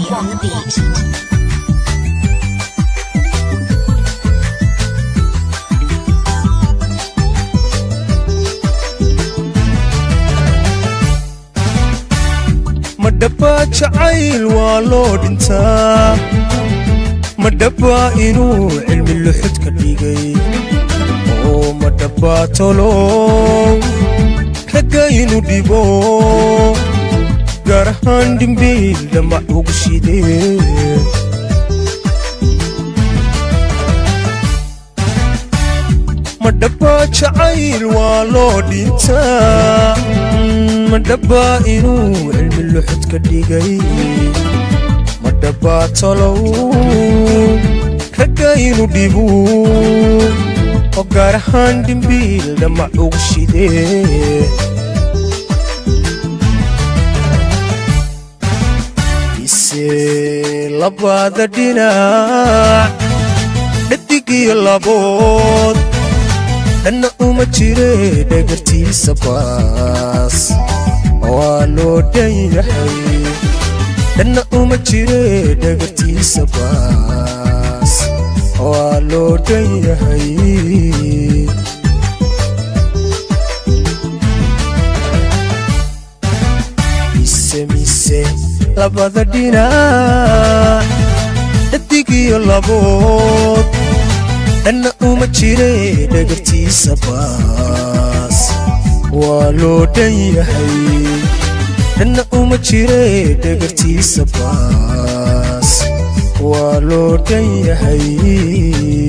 on the beat. madhabaa jacayl waa loo dhintaa madhabaa inuu cilmi luxud ka dhigay oo madhabaa tolow ragga inuu dhibo gaar ahaan dhimbiil dhamac ugu shidee madhabaa jacayl waa loo dhintaa madhabaa inuu cilmi luxud ka dhigay madhabaa tolow ragga inuu dhibu oo gaar ahaan dhimbiil dhamac ugu shidee ise labada dhinac dhadigiyo labood dhanna uma jire dhagartiisa baas waa loo dhan yahay dhanna uma jire dhagartiisa baas waa loo dhan yahay mise mise labada dhinac dhadigiyo labood dhanna uma jire dhagartiisa baas waa loo dhan yahay dhanna uma jire dhagartiisa baas waa loo dhan yahay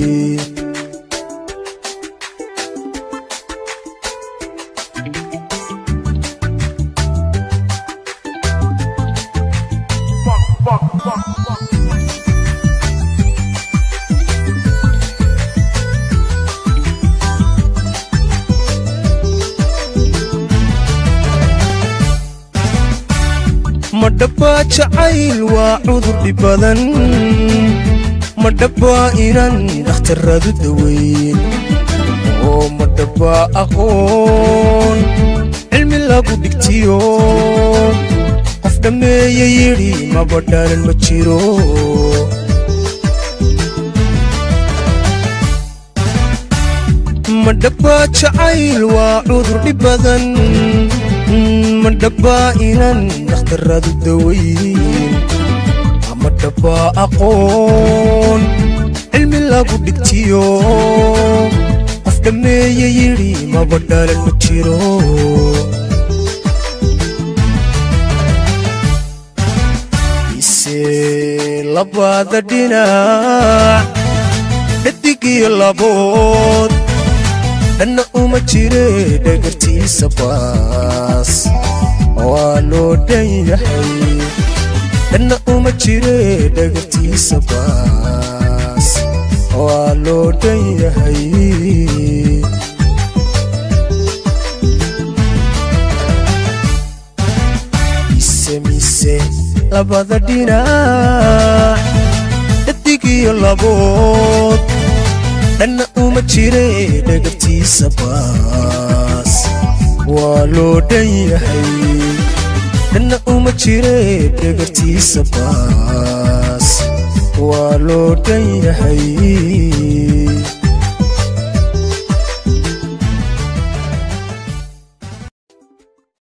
madhabaa jacayl waa cudur dhib badan madhabaa inaan dhakhtaradu daweyn oo madhabaa aqoon cilmi lagu dhigtiyo qof dhammeeya yidhi maba dhalan ma jiro madhabaa jacayl waa cudur dhib badan madhabaa inaan dhakhtaradu daweyn madhabaa aqoon cilmi lagu dhigtiyo qof dhammeeya yidhi maba dhalan ma jiro ise labada dhinac dhadigiyo labood dhanna uma jire dhagartiisa baas waa loo dhan yahay dhanna uma jire dhagartiisa baas waa loo dhan yahay mise mise labada dhinac dhadigiyo labood dhanna uma jire dhagartiisa baas waa loo dhan yahay dhanna uma jire dhagartiisa baas waa loo dhan yahay